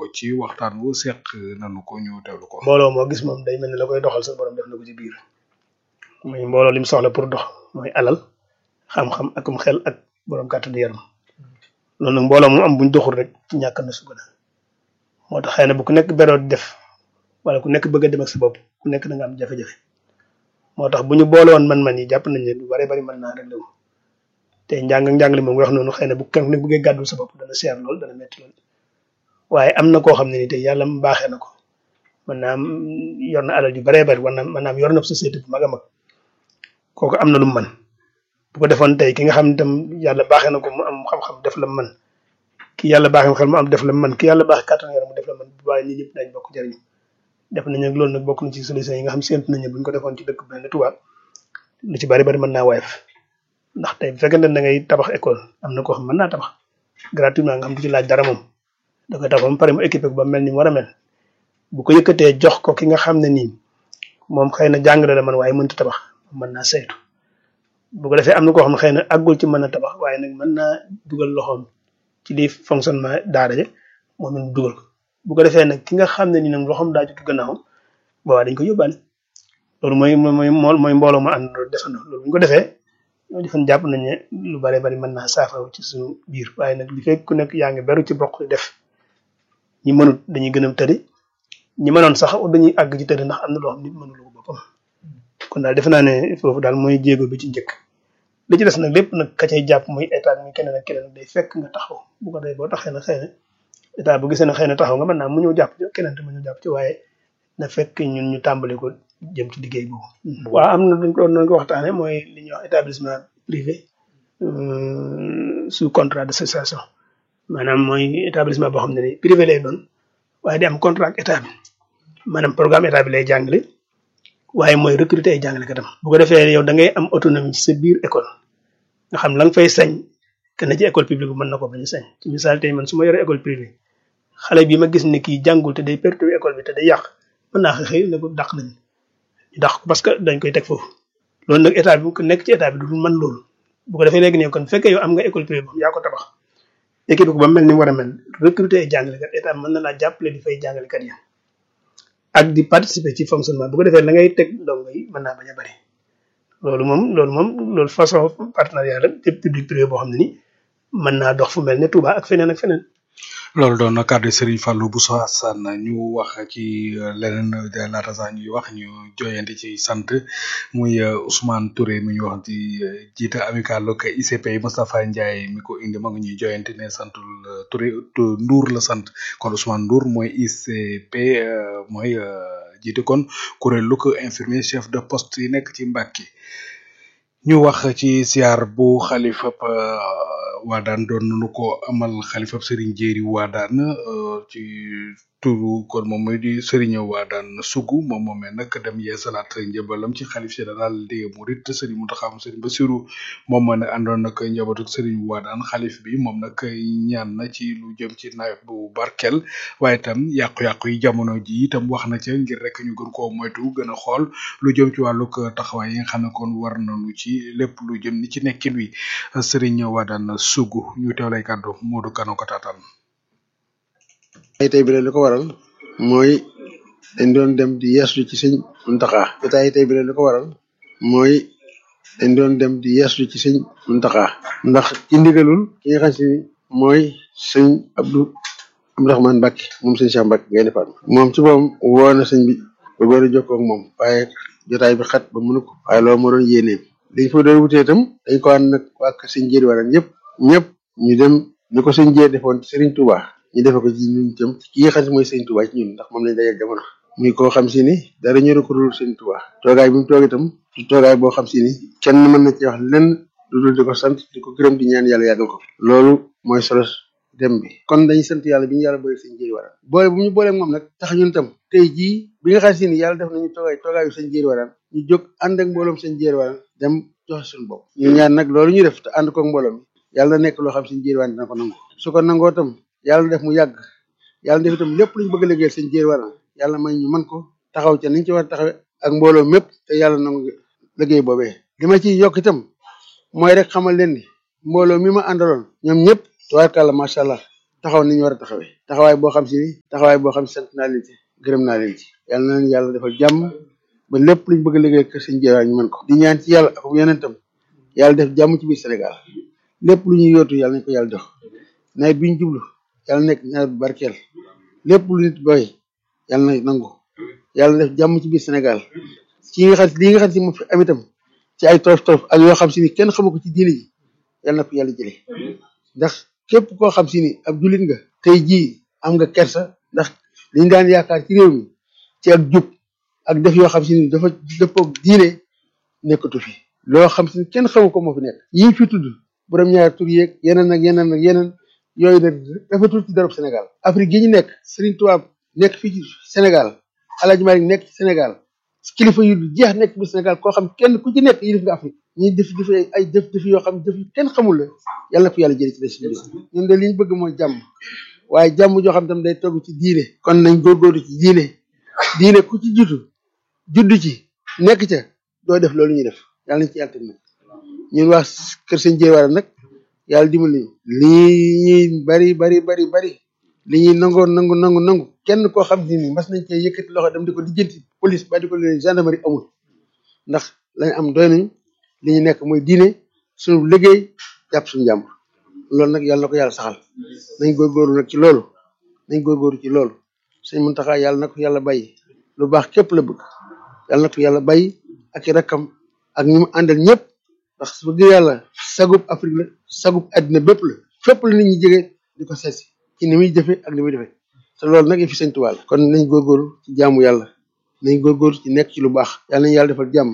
ko ci waxtaan wu seq nanu ko ñu teewlu ko. mbooloo moo gis moom day mel ni la koy doxal sa borom def na ko ci biir muy mbooloo lim soxla pour dox mooy alal xam-xam akum xel ak borom kàttanu yaram loolu nag mbooloo mu am buñ doxul rek ci ñàkk na su ko moo tax xëy na bu ku nekk beroo di def wala ku nekk bëgg a dem ak sa bopp ku nekk da nga am jafe-jafe moo tax bu ñu boole woon man-man yi jàpp nañ ne lu bari bari mën naa rek lewu te njàng ak njàngale moom wax noonu xëy na bu kenn nekk bëggee gàddul sa bopp dana seer lool dana metti lool waaye am na koo xam ne ni tey yàlla mu baaxee na ko mën naa am yor na alal ju baree bari war na mën naa am yor na société bu mag a mag kooku am na lu mu mën bu ko defoon tey ki nga xam ne tam yàlla baaxee na ko mu am xam-xam def la mën ki yàlla baaxee na xel mu am def la mën ki yàlla baaxee kàttan yaram mu def la mën bu baax ñi ñëpp dañ bokk jëriñu def nañ ak loolu nag bokk na ci solution yi nga xam séntu nañu buñ ko defoon ci dëkk bu mel ne Touba lu ci bari bari mën naa woyof ndax tey bu fekkente ne da ngay tabax école am na koo xam mën naa tabax gratuitement nga xam du ci laaj dara moom da koy tabax ba mu pare mu équipé ko ba mel ni mu war a mel bu ko yëkkatee jox ko ki nga xam ne nii moom xëy na jàngale la man waaye mënta tabax mën naa saytu bu ko defee am na koo xam ne xëy na àggul ci mën a tabax waaye nag mën naa dugal loxoom ci li fonctionnement daara ja moom it dugal ko bu ko defee nag ki nga xam ne ni nag loxoom daa jotu gannaawam boobaa dañ ko yóbbaale loolu mooy mooy mooy mbooloo ma ànd loolu defandoo loolu bu ñu ko defee ñoo defan jàpp nañ ne lu bare bari mën naa saafara ci suñu biir waaye nag li fekk ku nekk yaa ngi beru ci bokk def ñi mënut dañuy gën a tëri ñi mënoon sax dañuy àgg ci tëri ndax am na loo xam nit mënulu ko boppam kon daal defe naa ne foofu daal mooy jéego bi ci njëkk li ci des nag lépp nag ka cay jàpp muy état muy keneen ak keneen day fekk nga taxaw bu ko dee boo taxee na xëy na état bu gisee ne xëy na taxaw nga mën naa mu ñëw jàpp ci keneen te mu ñëw jàpp ci waaye na fekk ñun ñu tàmbali ko jëm ci liggéey boobu. waaw am na dañ ko doon ko waxtaane mooy li ñuy wax établissement privé sous contrat d'association maanaam mooy établissement boo xam ne ni privé lay doon waaye di am contrat ak état bi maanaam programme état bi lay jàngale waaye mooy recruter ay jàngalekatam bu ko defee yow da ngay am autonomie ci sa biir école nga xam la nga fay sañ que ne ci école publique bi mën na ko bañ a sañ ci misaal tey man su ma yoree école privée xale bi ma gis ne kii jàngul te day perturber école bi te day yàq mën naa xëy ne ko dàq nañ ñu dàq ko parce que dañ koy teg foofu loolu nag état bi ku nekk ci état bi du mën loolu bu ko defee léegi ne kon fekkee yow am nga école privée boobu yaa ko tabax équipe ko ba mel ni mu war a mel recruter ay jàngalekat état mën na laa jàppale di fay jàngalekat yi ak di participer ci fonctionnement bu ko defee la ngay teg ndongo yi mën naa bañ a bëri loolu moom loolu moom loolu façon partenariat la te public privé boo xam ne ni mën naa dox fu mel ne Touba ak feneen ak feneen. loolu doon na kàddu Serigne Fallou Bousso Assane ñu wax ci leneen laata sax ñuy wax ñu joyante ci sant muy Ousmane Touré mi ñu wax di jiite amical ak ICP Moustapha Ndiaye mi ko indi ma nga ñuy joyante ne santul Touré Ndour la sant kon Ousmane Ndour mooy ICP mooy jiite kon kuréel lu ko infirmier chef de poste yi nekk ci Mbàkke ñu wax ci siyaar bu xalifa waadaan doon nañu ko amal xalifa Serigne Jéeri waadaan ci turu kon moom mooy di Serigne waadaan sugu moom moomee nag dem yeesalaat njëbalam ci xalif général des Mourides Serigne Mountakha Serigne Bassirou moom moo ne àndoon nag njabootu Serigne waadaan xalif bi moom nag ñaan na ci lu jëm ci nawet bu barkel waaye itam yàqu-yàqu yi jamono ji itam wax na ca ngir rek ñu gën koo moytu gën a xool lu jëm ci wàllug taxawaay yi nga xam ne kon war nañu ci lépp lu jëm ni ci nekkin wi Serigne waadaan sugu ñu teew lay kàddu Modou Kano ko taataan ay tey bi la li ko waral mooy dañ doon dem di yeeslu ci sëñ Muntaxa jotaay tey bi la li ko waral mooy dañ doon dem di yeeslu ci sëñ Muntaxa ndax ci ndigalul ki nga xam si mooy sëñ Abdou Abdourahmane Mbacke moom sëñ Cheikh Mbacke ngay defaat moom ci moom woo na sëñ bi ba bëri jokkoo ak moom waaye jotaay bi xat ba mënu ko waaye loolu moo doon yéeneem liñ fa doon wutee itam dañ ko ànd nag waa kër sëñ Jéeri waran ñëpp ñëpp ñu dem ni ko sëñ Jéeri defoon Serigne Touba ñu defe ko ci ñun itam ki nga xam si mooy sëñ Touba ci ñun ndax moom lañ dajal jamono muy koo xam si ni dara ñëru ko dul sëñ Touba toogaay bi mu toog itam du toogaay boo xam si ni kenn mën na ci wax lenn lu dul di ko sant di ko gërëm di ñaan yàlla yàggal ko loolu mooy solo dem bi kon dañuy sant yàlla bi ñu yàlla boole sëñ Jéeri waran boole bu ñu booleeg moom nag tax ñun itam tey jii bi nga xam si ni yàlla def nañu toogaay toogaayu sëñ Jéeri waran ñu jóg ànd ak mbooloom sëñ Jéeri waran dem joxe suñu bopp ñu ñaan nag loolu ñu def te ànd koog mbooloo mi yàlla nekk loo xam sëñ Jéeri waran dina ko nangu su ko nangoo itam yàlla def mu yàgg yàlla def itam lépp luñ bëgg a liggéeyal sëñ Jéeri waran yàlla may ñu mën ko taxaw ca niñ ci war a taxawe ak mbooloo mépp te yàlla nangu liggéey boobee li ma ciy yokk itam mooy rek xamal leen ni mbooloo mi ma àndaloon ñoom ñëpp tubaarkàlla macha allah taxaw ni ñu war a taxawee taxawaay boo xam si ni taxawaay boo xam si sant naa leen ci gërëm naa leen ci yàlla na leen yàlla defal jàmm ba lépp luñ bëgg a liggéey kër sëñ Jéewaan ñu mën ko di ñaan ci yàlla ak yonentam yàlla def jàmm ci biir Sénégal lépp lu ñuy yootu yàlla nañ ko yàlla def nawet bi ñu jublu yàlla nekk nawet bu barkeel lépp lu nit boy yàlla na nangu yàlla def jàmm ci biir Sénégal ci nga xam lii nga xam si moom fi am itam ci ay torof torof ak yoo xam si ni kenn xamu ko ci diine ji yàlla na ko yàlla jëlee ndax képp koo xam si ni ab jullit nga tey jii am nga kersa ndax liñ daan yaakaar ci réew mi ci ak jub ak def yoo xam si ni dafa dëppoog diine nekkatu fi loo xam si ni kenn xamu ko moo fi nekk yi fi tudd borom ñaari tur yeeg yeneen ak yeneen ak yeneen yooyu nag dafatul ci darab Sénégal Afrique gi ñu nekk Serigne Touba nekk fii ci Sénégal Alaaji Malik nekk ci Sénégal kilifa yu jeex nekk bi Sénégal koo xam kenn ku ci nekk yi def nga Afrique ñuy def def ay def def yoo xam def yu kenn xamul la yàlla na ko yàlla jëlee ci des bi ñun de li ñu bëgg mooy jàmm waaye jàmm joo xam tam day togg ci diine kon nañ góorgóorlu ci diine diine ku ci jiitu juddu ci nekk ca doo def loolu ñuy def yàlla nañ ci yàlla nag ñun waa kër sëñ Jéewar nag yàlla dimbali lii ñuy bari bari bari bari li ñuy nangoo nangu nangu nangu kenn koo xam ne ni mas nañ cee yëkkati loxo dem di ko lijjanti police ba di ko leen gendarmerie amul ndax lañ am doy nañ li ñu nekk mooy diine suñu liggéey jàpp suñu jàmm loolu nag yàlla na ko yàlla saxal nañ góorgóorlu nag ci loolu nañ góorgóorlu ci loolu sëñ Muntaxa yàlla na ko yàlla bàyyi lu baax képp la bëgg yàlla na ko yàlla bàyyi ak i rakkam ak ñu mu àndal ñëpp ndax su bëgg yàlla sagub Afrique la sagub àddina bépp la fépp la nit ñi jege di ko seetsi ci ni muy jëfe ak ni muy defee te loolu nag fi sëñ Tuubaa la kon nañ góorgóorlu ci jaamu yàlla nañ góorgóorlu ci nekk ci lu baax yàlla nañu yàlla defal jàmm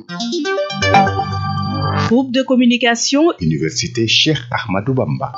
Groupe de communication Université Cheikh Ahmadou Bamba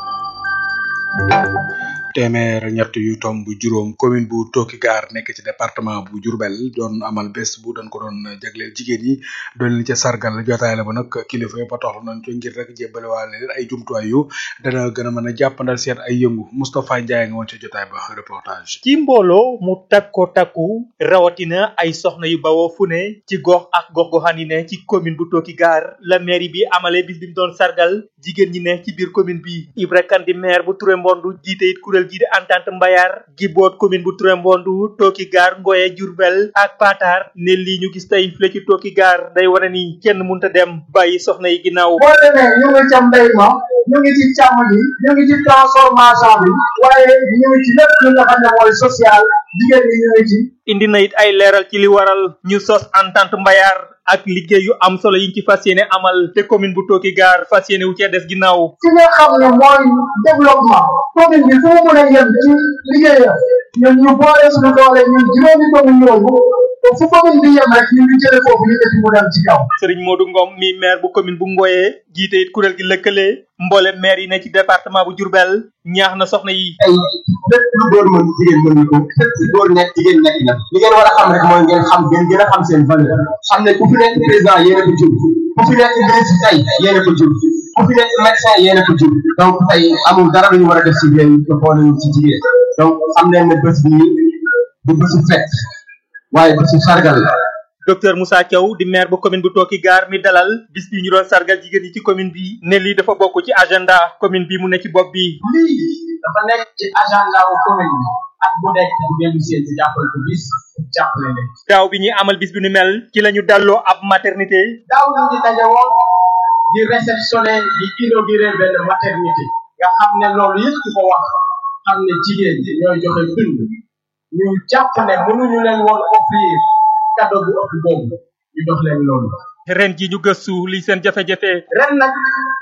téeméer ñett yu tomb juróom commune bu Tookigaar nekk ci département bu Diourbel doon amal bés bu doon ko doon jagleel jigéen ñi doon leen ca sargal jotaay la ba nag kilifa yëpp a toxlu nañ ko ngir rek jébbale waale leen ay jumtuwaay yu dana gën a mën a jàppandal seet ay yëngu Moustapha Ndiaye nga woon ca jotaay ba reportage. ci mbooloo mu takko takku rawatina ay soxna yu bawoo fu ne ci gox ak gox goxaan yi ne ci commune bu Tookigaar la mairie bi amalee bis bi mu doon sargal jigéen ñi ne ci biir commune bi Ibra Kane di maire bu Touré Mbondu jiite it kuréel gii di entente mbayar gi boot commune bu Touré Mbondu Tookigaar Ngoye Diourbel ak Patar ne lii ñu gis tey fii ci Tookigaar day wane ni kenn mënta dem bàyyi soxna yi ginnaaw boo demee ñu ngi ca mbéy ma ñu ngi ci càmm gi ñu ngi ci transformation bi waaye ñu ngi ci lépp lu nga xam ne mooy social jigéen ñi ñu ngi ci indi na it ay leeral ci li waral ñu sos entente mbayar ak liggéey yu am solo yiñ ci fas yéene amal te commune bu Tookigaar fas yéene wu cee des ginnaaw ci nga xam ne mooy développement commune bi fu mu mën a yem ci liggéeyam ñun ñu boole suñu doole ñun juróomi commune yooyu fu commune bi yem rek ñu ngi jële foofu yëkkati mu dem ci kaw Serigne Modou Ngom mi maire bu commune bu Ngoye jiite it kuréel gi lëkkale mboole maire yi ne ci département bu Diourbel ñaax na soxna yi ay lépp lu góor mën jigéen mën na ko fépp si góor nekk jigéen nekk na li ngeen war a xam rek mooy ngeen xam ngeen gën a xam seen valeur xam ne ku fi nekk président yéen a ko jur ku fi nekk ministre tey yéen a ko jur ku fi nekk médecin yéen a ko jur donc tey amul dara lu ñu war a def si yéen te boole ci jigéen donc xam leen ne bés bi du bésu fête waaye bésu sargal la docteur Moussa Thiaw di maire bu commune bu Tookigaar mi dalal bis bi ñu doon sargal jigéen yi ci commune bi ne lii dafa bokk ci agenda commune bi mu ne ci bopp bi lii dafa nekk ci agenda wu commune bi ak bu nekk bu dellu seen ci jàppal ko bis jàppale leen daaw bi ñuy amal bis bi nu mel ci la ñu dalloo ab maternité daaw ñu ngi daje woon di réceptionné di inauguré benn maternité nga xam ne loolu yëpp ku ko wax xam ne jigéen ñi ñooy joxe dund ñu jàpp ne mënuñu leen woon offrir cadeau bu ëpp boobu ñu jox leen loolu ren ji ñu gëstu li seen jafe-jafe ren nag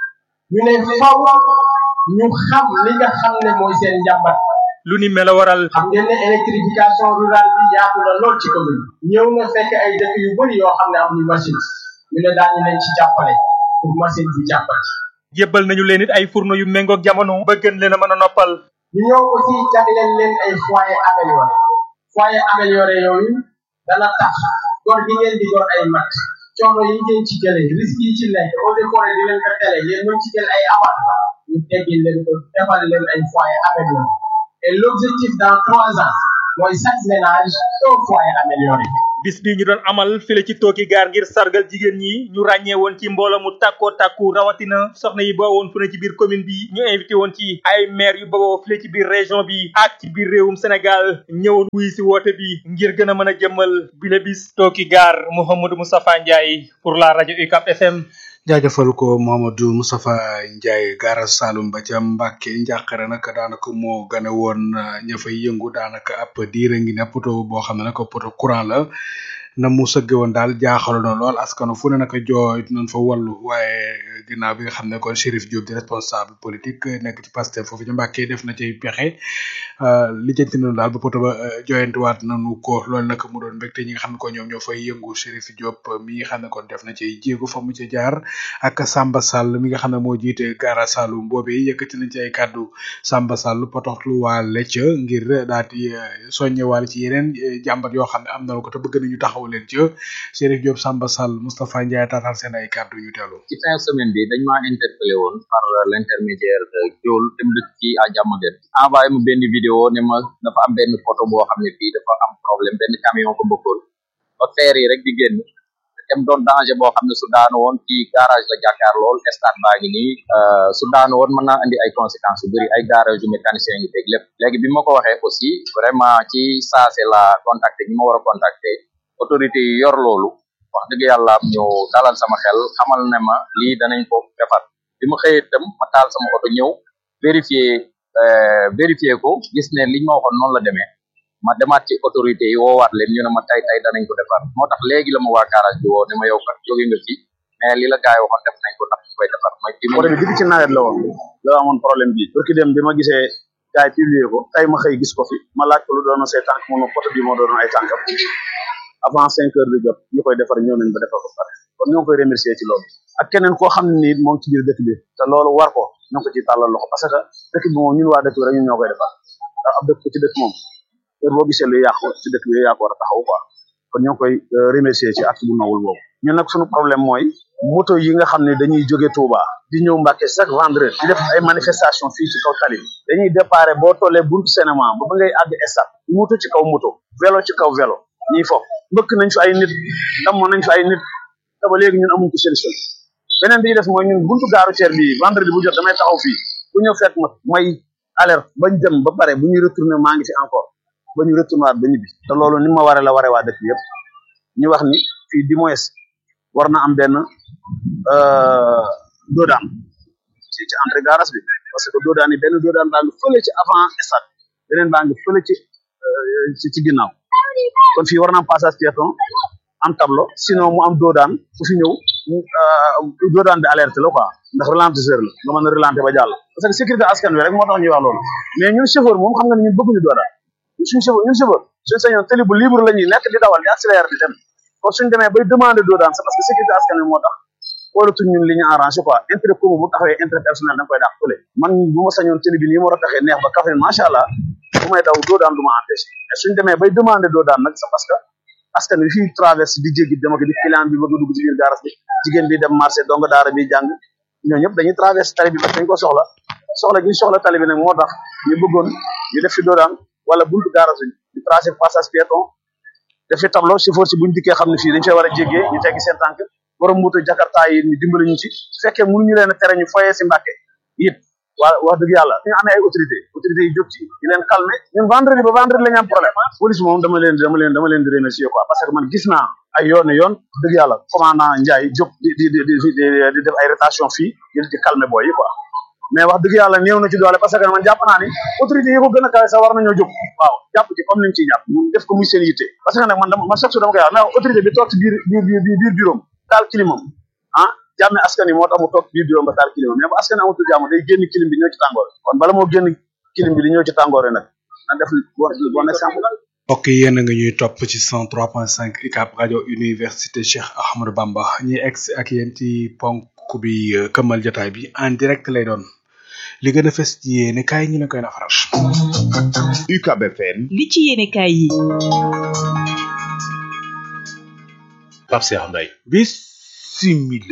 ñu ne faw ñu xam li nga xam ne mooy seen njàmbat lu ni mel a waral xam ngeen ne électrification rurale bi yaatu na lool ci commune ñëw na fekk ay dëkk yu bëri yoo xam ne amuñu machine ñu ne daañu leen ci jàppale pour machine bi jàppale jébbal nañu leen it ay fourneau yu méngoog jamono ba gën leen a mën a noppal ñu ñëw aussi jagleel leen ay foyer amélioré foyer amélioré yooyu dana tax gor gi ngeen di gor ay mat coono yi ngeen ci jëlee risque yi ci nekk eaux et forêt di leen ko tere yéen mën ci jël ay abat ñu teggil leen ko defal leen ay foyer amélioré et l'objectif dans trois ans mooy chaque ménage un foyer amélioré bis bi ñu doon amal file ci tooki gaar ngir sargal jigéen ñi ñu ràññee woon ci mbooloo mu tàkkoo tàkku rawatina soxna yi boo woon fu ne ci biir commune bi ñu invité woon ci ay maire yu bawoo file ci biir région bi ak ci biir réewum Sénégal ñëwoon wuy si woote bi ngir gën a mën a jëmmal bile bis tooki gaar Mouhamadou Moustapha Ndiaye pour la rajo UCAP FM jaajëfal ko Mohamadou Moustapha Ndiaye gaara Saloum ba ca Mbàkke njàqare nag daanaka moo gane woon ña fay yëngu daanaka ab diire ngi ne poto boo xam ne nag poto courant la na mu sëgge woon daal jaaxalo na lool askano fu ne naka jooy nañ fa wallu waaye ginnaaw bi nga xam ne kon Chérif Diop di responsable politique nekk ci Pastef foofu ci Mbàkke def na ci pexe lijjanti nañu daal ba poto ba joyantiwaat nañu ko loolu nag mu doon mbégte ñi nga xam ne ko ñoom ñoo fay yëngu Chérif Diop mi nga xam ne kon def na ci jéego fa mu ci jaar ak Samba Sall mi nga xam ne moo jiite gaara Saloum boobee yëkkati nañ ci ay kàddu Samba Sall potoxlu waale ca ngir daal di soññewaale ci yeneen jàmbat yoo xam ne am nañu ko te bëgg nañu taxaw leen ca Chérif Diop Samba Sall Moustapha Ndiaye taataan seen ay kàddu ñu teelu ci fin semaine bi dañ maa interpellé woon par l'intermédiaire de Diol dem dëkk ci à Diamaguène envoyé ma benn vidéo ne ma dafa am benn photo boo xam ne fii dafa am problème benn camion ko bëggoon ba feer yi rek di génn dem doon danger boo xam ne su daanu woon ci garage la jàkkaar lool stade baa ngi nii su daanu woon mën naa indi ay conséquences yu bëri ay garage yu mécanicien yi teg lépp léegi bi ma ko waxee aussi vraiment ci saase la contacté ñi ma war a contacté autorité yi yor loolu wax dëgg yàlla ñu dalal sama xel xamal ne ma lii danañ ko defar bi ma xëyee itam ma taal sama oto ñëw vérifier vérifier ko gis ne liñ ma waxoon noonu la demee ma demaat ci autorité yi woowaat leen ñu ne ma tay tay danañ ko defar moo tax léegi la ma waa garage bi woo ne ma yow kat jóge nga fi mais li la gars yi waxoon def nañ ko ndax ñu koy defar mooy fi oto bi depuis ci nawet la woon la amoon problème bi pour ki dem bi ma gisee gars yi publier ko tey ma xëy gis ko fi ma laaj ko lu doon say tànk mu ne oto bi moo doon ay tànkam avant cinq heures bi jot ñu koy defar ñëw nañ ba defar ko pare kon ñoo ngi koy remercier ci loolu ak keneen koo xam ne nii moom ci biir dëkk bi te loolu war ko ñoo ko ci tàllal loxo parce que dëkk bi moom ñun waa dëkk bi rek ñun ñoo koy defar ndax ab dëkk ci dëkk moom heure boo gisee lu yàqu ci dëkk bi yaa ko war a taxaw quoi kon ñoo ngi koy remercier ci acte bu nawul boobu ñun nag suñu problème mooy moto yi nga xam ne dañuy jóge Touba di ñëw Mbàkke chaque vendredi di def ay manifestation fii ci kaw tali bi dañuy déparé boo tollee buntu cinéma ba ba ngay àgg stade moto ci kaw moto vélo ci kaw vélo ñiy fo mbëkk nañ fi ay nit damm nañ fi ay nit te ba léegi ñun amuñ ko solution beneen bi ñu def mooy ñun buntu gaaru ceer bi vendredi bu jot damay taxaw fii bu ñëw fekk ma may alerte bañ dem ba pare bu ñuy retourné maa ngi fi encore ba ñu retourné waat ba ñibbi te loolu ni ma waree la waree waa dëkk yëpp ñu wax ni fii du moins war na am benn doodaan ci ci entrée garage bi parce que doodaan yi benn doodaan baa ngi fële ci avant stade beneen baa ngi fële ci ci ci ginnaaw kon fii war na am passage piéton am tableau sinon mu am doodaan ku fi ñëw doodaan bi alerte la quoi ndax ralentisseur la nga mën a ralentir ba jàll parce que sécurité askan wi rek moo tax ñuy wax loolu mais ñun chauffeur moom xam nga ne ñun bëgguñu doodaan ñun suñu chauffeur ñun chauffeur suñu sañoon télé bu libre la ñuy nekk di dawal di accélérer di dem kon suñu demee bay demander doodaan c'est parce que sécurité askan wi moo tax xoolatuñ ñun li ñu arrangé quoi intérêt commun bu taxawee intérêt personnel da nga koy dàq fële man bu ma sañoon télé bi nii ma war a taxee neex ba Kaffrine macha allah bu may daw doodaan du ma empêché mais suñ demee bay demander doodaan nag c'est parce que askan wi fii traverse di jéggi dem ak di client bi bëgg a dugg ci biir garas bi jigéen bi dem marché donga daara bi jàng ñoo ñëpp dañuy traverse tali bi parce que dañ ko soxla soxla gi ñu soxla tali bi nag moo tax ñu bëggoon ñu def fi doodaan wala buntu garas bi ñu tracé passage piéton def fi tableau chauffeur si buñ dikkee xam ne fii dañ fay war a jéggee ñu teggi seen tànk borom moto jakarta yi ñu dimbali ñu ci su fekkee mënuñu leen a tere ñu foyee si Mbàkke it waa wax dëgg yàlla ñu amee ay autorité autorité yi jóg ci di leen calmer ñun vendredi ba vendredi la ñu am problème police moom dama leen dama leen dama leen di remercier quoi parce que man gis naa ay yoon yoon dëgg yàlla commandant Ndiaye jóg di di di di di def ay rotation fii di di calmer booy yi quoi mais wax dëgg yàlla néew na ci doole parce que man jàpp naa ni autorité yi ko gën a kawe sax war nañoo jóg waaw jàpp ci comme niñ ciy jàpp ñu def ko muy seen yitte parce que nag man dama man chaque jour dama koy wax mais autorité bi toog ci biir biir biir biir bureau taal kilimam ah jàmme askan wi moo tax mu toog biir bureau ba taal kilimam mais bu askan amatul jàmm day génn kilim bi ñëw ci tàngoor kon bala moo génn kilim bi di ñëw ci tàngoor nag na def bon bon exemple mbokk yi yéen a ngi ñuy topp ci 103.5 UCAB rajo université Cheikh Ahmadou Bamba ñi ex ak yéen ci ponk bi këmmal jotaay bi en direct lay doon li gën a fës ci yéene kaay ñu ne koy nafaral. UCAB FM. li ci yéene kaay yi. Pape Cheikh Mbaye. bisimila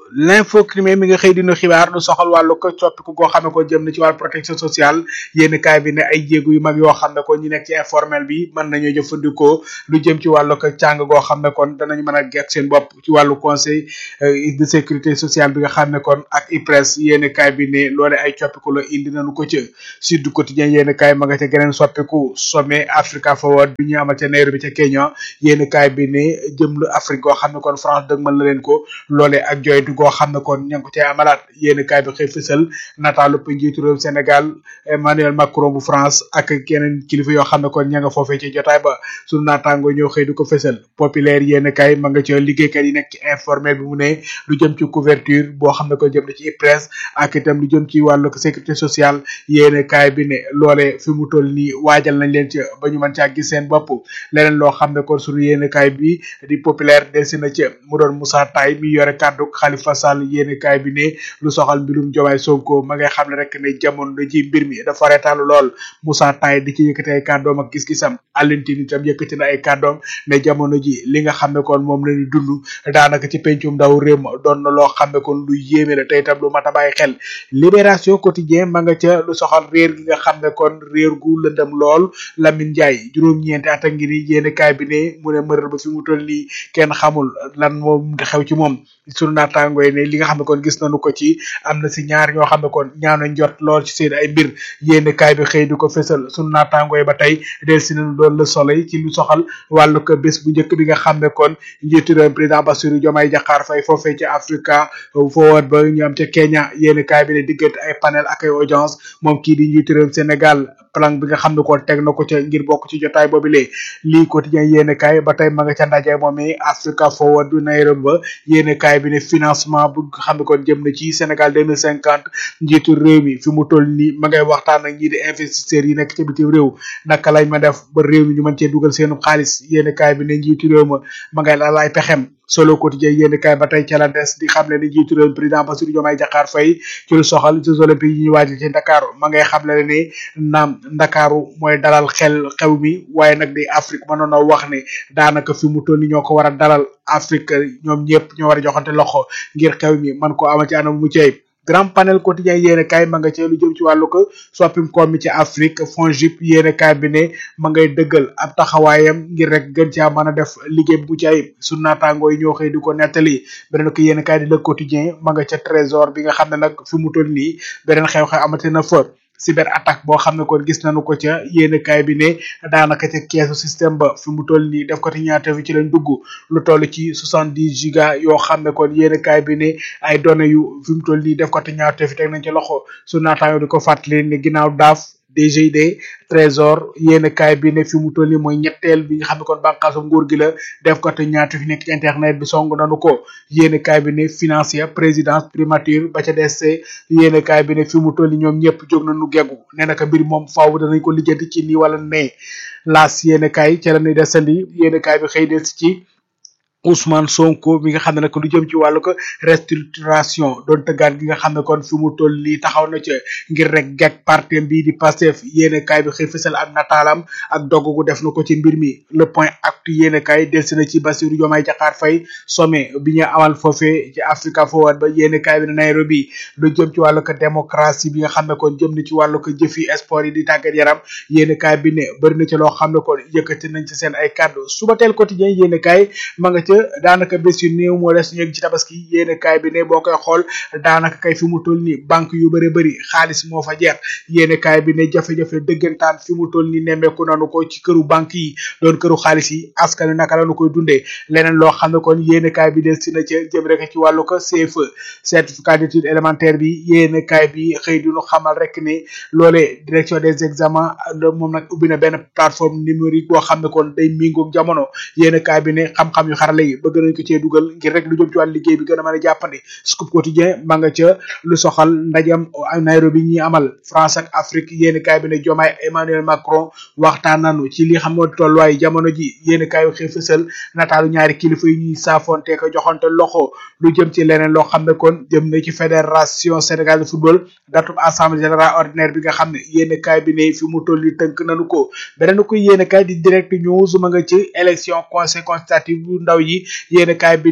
l'info crime mi nga xëy dinu xibaar lu soxal wàllu ko coppiku goo xam ne ko jëm na ci wàllu protection sociale yénn kaay bi ne ay jéegu yu mag yoo xam ne ko ñi nekk ci informel bi mën nañoo jëfandikoo lu jëm ci wàllu ko càng goo xam ne kon danañ mën a gek seen bopp ci wàllu conseil de sécurité sociale bi nga xam ne kon ak IPRES yénn kaay bi ne loole ay coppiku la indi nañu ko ca Sud Quotidien yénn kaay ma nga ca geneen soppiku sommet Africa Forward bi ñu amal ca Nairobi ca Kenya yénn kaay bi ne jëm lu Afrique goo xam ne kon France dëgmal na leen ko loole ak joytu goo xam ne kon ña ngi ko cay amalaat yénn kaay bi xëy fësal nataalu njiitu réew Sénégal Emmanuel Macron bu France ak keneen kilifa yoo xam ne kon ña nga foofee ci jotaay ba sunu naataango ñoo xëy di ko fësal populaire yénn kaay ma nga ca liggéeykat yi nekk ci informel bi mu ne lu jëm ci couverture boo xam ne ko jëm na ci IPRES ak itam lu jëm ci wàllu sécurité sociale yéen kaay bi ne loole fi mu toll nii waajal nañ leen ca ba ñu mën caa gis seen bopp leneen loo xam ne kon sunu yéen kaay bi di populaire delsi na ca mu doon Moussa Taye mi yore kàddu Khalifa Sall yéen kaay bi ne lu soxal mbirum Diomaye Sonko ma ngay xam ne rek ne jamono ji mbir mi dafa reetalu lool Moussa Taye di ci yëkkati ay kàddoom ak gis-gisam Alioune itam yëkkati na ay kàddoom ne jamono ji li nga xam ne kon moom la ñu dund daanaka ci pencum ndaw réew ma doon na loo xam ne kon lu yéeme la tey itam lu mat a bàyyi xel libération quotidien ma nga ca lu soxal réer gi nga xam ne kon réer gu lëndëm lool Lamine Ndiaye juróom-ñeenti at a ngi ni yéen kaay bi ne mu ne mërër ba fi mu toll nii kenn xamul lan moom xew ci moom sunu naataango yi ne li nga xam ne kon gis nañu ko ci am na si ñaar ñoo xam ne kon ñaaw nañ jot lool ci seen ay mbir yéen kaay bi xëy di ko fésal sunu naataango yi ba tey del si nañu doon le soleil ci lu soxal wàllu ko bés bu njëkk bi nga xam ne kon njiitu réew président Bassirou Diomaye Diakhar Faye foofee ci Africa Forward ba ñu am ca Kenya yéen kaay bi ne diggante ay panel ak ay audience moom kii di njiitu réew Sénégal plan bi nga xam ne kon teg na ko ca ngir bokk ci jotaay boobu lee lii quotidien yéen kaay ba tey ma nga ca ndaje moom i Africa Forward du Nairobi ba yéen kaay bi ne financement bu nga xam ne kon jëm na ci Sénégal deux mille cinquante njiitu réew mi fi mu toll nii ma ngay waxtaan ak ñii di investisseurs yi nekk ca bitim réew naka lañ ma def ba réew mi ñu mën cee dugal seenu xaalis yéen kaay bi ne njiitu réew ma ma ngay la laay pexem solo quotidien yéen kaay ba tey ca la des di xam ne ni njiitu réew président Bassirou Diomaye Diakhar Faye ci lu soxal Jeux olympiques yi ñuy waajal ci Ndakaaru ma ngay xam ne ne naam Ndakaaru mooy dalal xel xew mi waaye nag di Afrique mënoon na wax ne daanaka fi mu toll ni ñoo ko war a dalal Afrique ñoom ñëpp ñoo war a joxante loxo ngir xew mi man ko ama ci anam mu cey grand panel quotidien yéene kaay ma nga ci lu jëm ci wàllu ko soppim koom mi ci Afrique FONGIP yéene kaay bi ne ma ngay dëggal ab taxawaayam ngir rek gën caa mën a def liggéey bu ci ayib su naataangoo yi ñoo xëy di ko nettali beneen ko yéene kaay di le quotidien ma nga ca trésor bi nga xam ne nag fi mu toll nii beneen xew-xew amati na fa cyber attaque boo xam ne kon gis nañu ko ca yéene kaay bi ne daanaka ca keesu système ba fi mu toll nii def ko ti ñaata fi ci lañ dugg lu toll ci soixante dix giga yoo xam ne kon yéene kaay bi ne ay données yu fi mu toll nii def ko ti ñaata fi teg nañ ci loxo su naataango di ko fàttali ne ginnaaw daaf DGID trésor yéen kaay bi ne fi mu toll nii mooy ñetteel bi nga xam ne kon bànqaasu nguur gi la def ko te ñaata fi nekk ci internet bi song nanu ko yéen kaay bi ne financier présidence primature ba ca des yéen kaay bi ne fi mu toll nii ñoom ñëpp jóg nañu geggu nee na ko mbir moom faaw danañ ko lijjanti ci nii wala nee laas yéen kaay ca la ñuy desandi yéen kaay bi xëy des ci. Ousmane Sonko mi nga xam ne nag lu jëm ci wàllu ko restructuration doon tëggaat gi nga xam ne kon fi mu toll nii taxaw na ca ngir rek gàtt partem bii di Pastef yéene kaay bi xëy fësal ak nataalam ak dogg gu def na ko ci mbir mi le point actu yéene kaay delsi na ci Bassirou Diomaye Diakhar Faye sommet bi ñu amal foofee ci Africa Forward ba yéene kaay bi ne Nairobi lu jëm ci wàllu ko démocratie bi nga xam ne kon jëm na ci wàllu ko jëfi sport yi di tàggat yaram yéene kaay bi ne bëri na ci loo xam ne kon yëkkati nañ ci seen ay kàddu suba teel quotidien yéene kaay ma nga ca daanaka bés yu néew moo des ñu yegg ci tabaski yéene kaay bi ne boo koy xool daanaka kay fi mu toll nii banque yu bëri bëri xaalis moo fa jeex yéene kaay bi ne jafe-jafe dëggantaan fi mu toll nii nemmeeku nanu ko ci këru banque yi doon këru xaalis yi askan wi naka la nu koy dundee leneen loo xam ne kon yéene kaay bi des si na ca jëm rek ci wàllu ko CFE certificat d'étude élémentaire bi yéene kaay bi xëy di nu xamal rek ne loolee direction des examens moom nag ubbi na benn plateforme numérique boo xam ne kon day méngoog jamono yéene kaay bi ne xam-xam yu xarale yi bëgg nañ ko cee dugal ngir rek lu jëm ci wàllu liggéey bi gën a mën a jàppandi scoop quotidien ma nga ca lu soxal ndajam Nairobi ñi amal France ak Afrique yéeni kaay bi ne Diomaye Emmanuel Macron waxtaan nañu ci li xam moo tolluwaay jamono ji yéeni kaay xëy fësal nataalu ñaari kilifa yi ñuy saafonte ko joxante loxo lu jëm ci leneen loo xam ne kon jëm na ci fédération Sénégal de football datub assemblée générale ordinaire bi nga xam ne yéeni kaay bi ne fi mu toll ni tënk nañu ko beneen ko yéeni kaay di direct news ma nga ci élection conseil consultative bu ndaw yi yéen kaay bi ne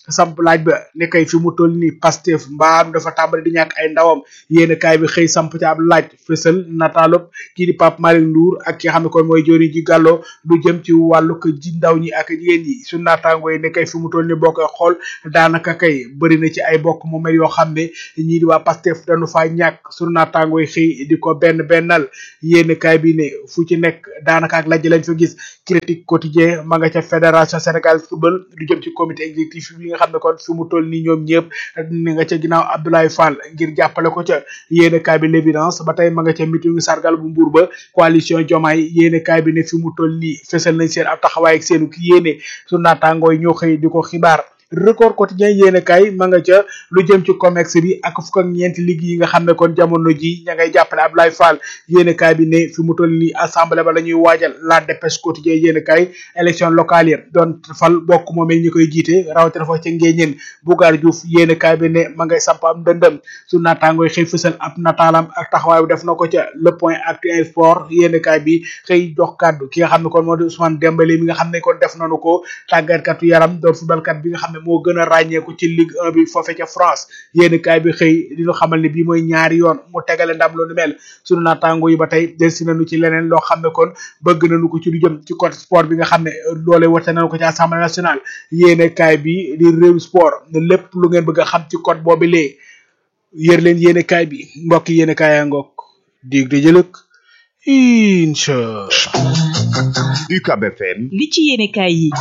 samp laaj ba ne kay fi mu toll nii Pastef mbaam dafa tàmbali di ñàkk ay ndawam yéen kaay bi xëy samp ci ab laaj fësal nataalub kii di Pape Malick Ndour ak ki nga xam ne kon mooy jori ji gàllo lu jëm ci wàllu ko ji ndaw ñi ak jigéen ñi su naataango yi ne kay fi mu toll nii boo koy xool daanaka kay bëri na ci ay bokk mu mel yoo xam ne ñii di waa Pastef dañu faa ñàkk su naataango yi xëy di ko benn bennal yéen kaay bi ne fu ci nekk daanaka ak lajj lañ fa gis critique quotidien ma nga ca fédération Sénégal football lu jëm ci comité exécutif bi nga xam ne kon fi mu toll nii ñoom ñëpp ni nga ca ginnaaw Abdoulaye Fall ngir jàppale ko ca yéen kaay bi l'évidence ba tey ma nga ca meeting sargal bu mbuur ba coalition Diomaye yéen kaay bi ne fi mu toll nii fesal nañ seen ab taxawaay ak seenu ki yéene su naataangooy ñoo xëy di ko xibaar record quotidien yéene kay ma nga ca lu jëm ci comex bi ak fukk ak ñeenti ligue yi nga xam ne kon jamono ji ña ngay jàppale Abdoulaye Fall yéene kay bi ne fi mu toll nii assemblée ba la ñuy waajal la dépêche quotidien yéene kay élection locale yi doon fal bokk moomee ñi koy jiite rawatina fa ca ngéeñeen Bougar Diouf yéene kay bi ne ma ngay samp am dëndëm su naataangooy xëy fësal ab nataalam ak taxawaay bu def na ko ca le point actuel sport yéene kay bi xëy jox kàddu ki nga xam ne kon moo di Ousmane Dembélé mi nga xam ne kon def nañu ko tàggatkatu yaram doon footballkat bi nga xam ne moo gën a ràññeeku ci Ligue 1 bi foofe ca France yéen kaay bi xëy di ñu xamal ne bii mooy ñaari yoon mu tegale ndam lu nu mel sunu naataango yi ba tey delsi nañu ci leneen loo xam ne kon bëgg nañu ko ci lu jëm ci côté sport bi nga xam ne loolee wate nañu ko ci assemblée nationale yéen kaay bi di réew sport ne lépp lu ngeen bëgg a xam ci code boobu lee yër leen yéen kaay bi mbokk yéen kaay yaa ngoog dig di jëlëk incha UCAB FM li ci yéene kaay yi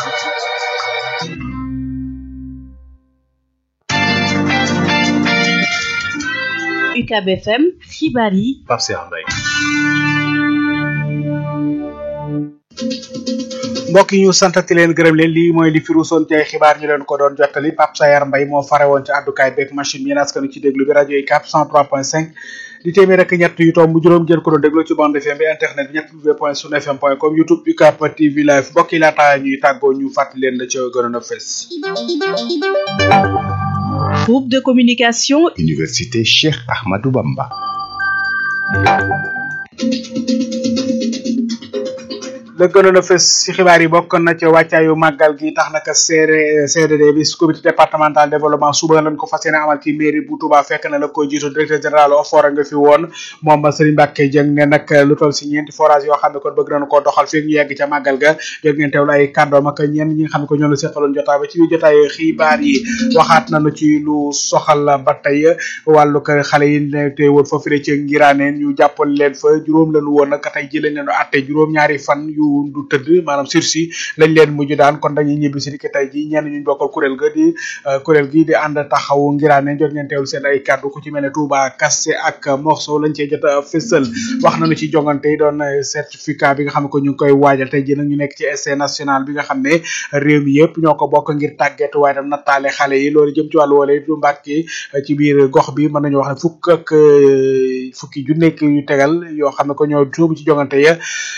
UCAB FM xibaar yi Pape Cheikh Mbaye mbokk yi ñu santati leen gërëm leen lii mooy li fi ruusoon ci ay xibaar ñu leen ko doon jottali Pape Sayar Mbaye moo fare woon ci àddukaay beeg machine yéen askanu ci déglu bi rajo yi 403.5 di téeméer rek ñett yu tomb juróom jël ko doon déglu ci bande FM bi internet bi ñett w point sun fm point com youtube UCAB TV live mbokk yi laata ñuy tàggoo ñu fàttali leen la ca gënoon a fes groupe de communication Université Cheikh Ahmadou Bamba la gënoon a fës ci xibaar yi bokk na ca wàccaayu màggal gi tax naka CD CDD bi comité départemental développement suba lañ ko fas yéene amal ci mairie bu Touba fekk na la ko jiitu directeur général OFOR nga fi woon moom Serigne Mbacke Dieng ne nag lu toll si ñeenti forage yoo xam ne kon bëgg nañu koo doxal fekk ñu yegg ca màggal ga dégg ngeen teewlu ay kàddoom ak ñenn ñi nga xam ne ko ñoo la seqaloon jotaay ba ci biir jotaay xibaar yi waxaat nañu ci lu soxal ba tey wàllu ko xale yi ne te woon foofu de ci ngiraaneen ñu jàppal leen fa juróom lañu woon nag tey ji lañ leen atte juróom ñaari fan yu du tëdd maanaam sursis lañ leen mujj daan kon dañuy ñibbi si dikk tey ji ñenn ñu bokkal kuréel ga di kuréel gi di ànd taxawu ngiraane jot ngeen teewlu seen ay kàddu ku ci mel ne Touba Kassé ak Morso lañ cee jot a fësal wax nañu ci jongante yi doon certificat bi nga xam ne ko ñu ngi koy waajal tey ji nag ñu nekk ci essai national bi nga xam ne réew mi yëpp ñoo ko bokk ngir tàgget waaye tam nattaale xale yi loolu jëm ci wàllu wala du mbàkki ci biir gox bi mën nañu wax ne fukk ak fukki ju nekk yu tegal yoo xam ne ko ñoo sóobu ci jongante ya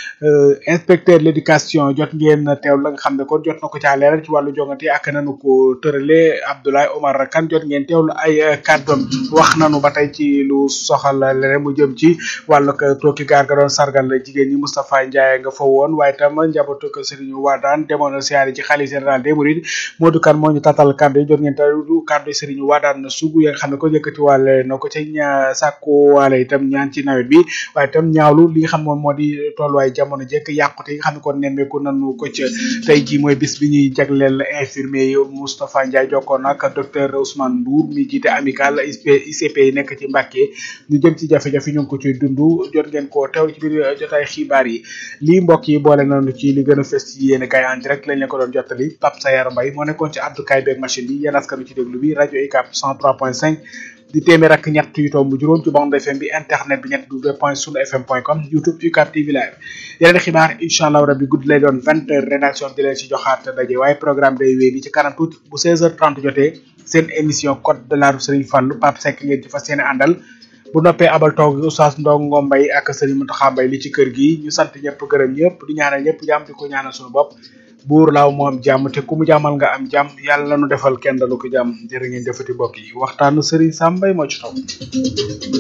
inspecteur l'éducation jot ngeen teew la nga xam ne kon jot na ko caa leeral ci wàllu jongante ak nanu ko tërale Abdoulaye Omar Kane jot ngeen teewlu ay kàddoom wax nanu ba tey ci lu soxal leneen mu jëm ci wàllu tooki gaar ga doon sargal jigéen ñi Moustapha Ndiaye nga fa woon waaye tam njabootu ko Serigne Wadane demoon na siyaare ci xalifa général des Mourides Modou Kane moo ñu tatal kàddu yi jot ngeen teewlu kàddu Serigne Wadane sugu ya nga xam ne ko yëkkati wàlle na ko ca ña sàkku waale itam ñaan ci nawet bi waaye tam ñaawlu li nga xam moom moo di tolluwaay jamono jekk yàqute yi nga xam ne kon nemmeeku nanu ko ca tey ji mooy bis bi ñuy jagleel infirmier yi Moustapha Ndiaye jokkoon ak docteur Ousmane Ndour mi jiite amical ICP yi nekk ci Mbàkke ñu jëm ci jafe-jafe ñu ngi ko ciy dund jot ngeen ko teew ci biir jotaay xibaar yi lii mbokk yi boole nañu ci li gën a fës ci yéen kay en direct lañ leen ko doon jottali Pape Sayar Mbaye moo nekkoon ci àddukaay beeg machine bi yéen askanu ci déglu bi rajo UCAB 103.5 di téeméer ak ñett yu tomb juróom ci bande FM bi internet bi ñett w point sunu fm point com youtube UCAB TV live yeneen xibaar incha allah rabbi guddi lay doon vingt heures rédaction di leen ci joxaat daje waaye programme day wéy ni ci kanam tuuti bu seize heures trente jotee seen émission code de la rue Serigne Fallou Pape Seck ngeen ci fas yéene àndal bu noppee abal toog oustaz Ndongo Mbaye ak Serigne Mountakha Mbaye li ci kër gi ñu sant ñëpp gërëm ñëpp di ñaanal ñëpp jàmm di ko ñaanal suñu bopp buur laaw moo am jàmm te ku mu jàmmal nga am jàmm yàlla nu defal kenn dalu ko jàmm jërë ngeen defati mbokk yi waxtaanu Serigne Sam Mbaye moo ci topp